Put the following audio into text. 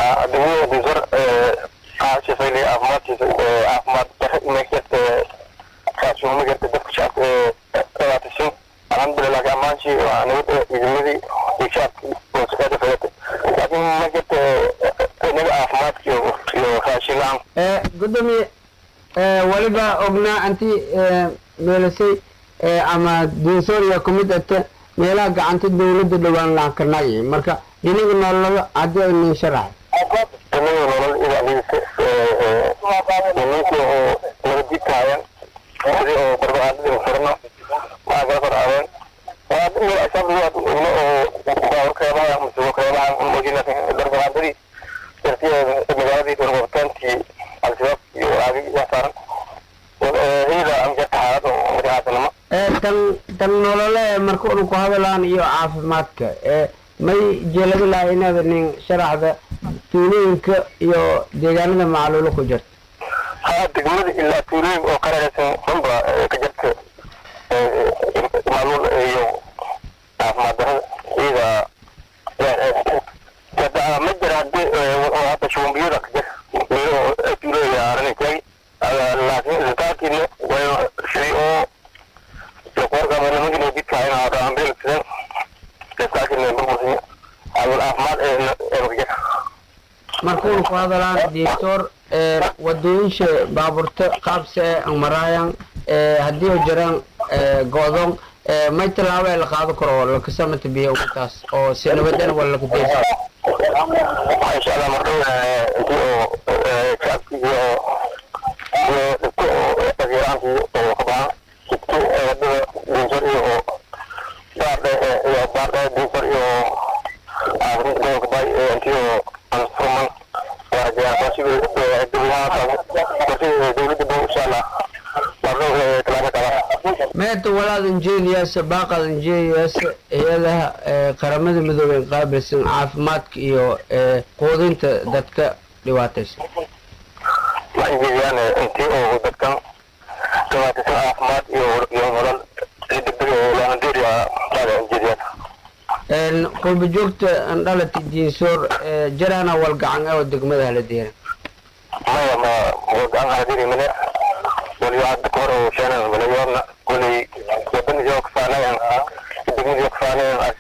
degmada dinsor caashifayli caafimaadkiisa caafimaad dare magarta raashin magarta dadka shacabka dhawaatisin alxamdulilah laakiin ammaanshii waa nabad ciidamadii iyo shacabkii oo shaqeeda fayata laakiin magarta inaga caafimaadka iyo iyo raashin la-aan gudoomiye waliba ognaa anti meelasay ama dinsoriya kumid ate meelaha gacanta dawladda dhowaan laankanay marka dhinaga nololada haddii ay nin sharaxay inaga nolol ilaaliisa nimankii oo nabadjidkahayan sidii oo barbaadadii furno maa kala kor aadeen waa meel asaab lagu ogno oo baawar keebaha masugo keebaha mojina barbaadadii dartiyeeda magaaladii gorgortaantii al-shabaab iyo walaagii waa saaran hiyada amjarta xaalad oo madaxaasanimo tan tan nolole marka unu ku hadalaan iyo caafimaadka may jeeladi laha inaad nin sharaxda tuulooyinka iyo deegaanada macluulo ku jirta haa degmada ilaa tuulooyin oo qararaysan dhanba ka jirta maaluul iyo caafimaad darada iyada ma jira hadii hadda shuumbiyada ka jir meelo tuulooya arana taagi laakiin isbitaalkiina way sidii oo qoorka nimankii jidkaayna hada ambulance isbitaalkiina burbursiyo maaluul caafimaad ee ka jira markuunu ku hadalaan doctor wadooyinsha baaburta qaabse ee maraayan haddii oo jiraan go-doon may tallaabo ee la qaado karo oo lakasamata biyo taas oo si nabadana waa laga deysa insha allah mardhow intii oo shacabkii iyo iyo dhibto oo taageeraantii oo ka bahan dhibto wadada dinsor iyo oo baardhe iyo baardhe dinsor iyo aafirinta gobolka bay intii oo anfurman waarajayaan qorshiga qorshiga dowladda bo insha allah mardhow talaabo kala meeta walaad injeniyaas baaqad injeniyaas hay-adaha qaramada midoobey qaabilsan caafimaadka iyo quudinta dadka dhibaataysan ma injeediyaan intii oo dadkan dhibaataysan caafimaad iyo iyo nolol si degdeg oo loohandeeriya baada injeediyaan qurba joogta dhalati diinsoor jaraana walgacan oo degmada hala deera maya ma gacan hadiri mane waliba hadda ka hor oo sheenan malayoorna kulay wadanidii oo kafaanayan degmadii oo kafaanayan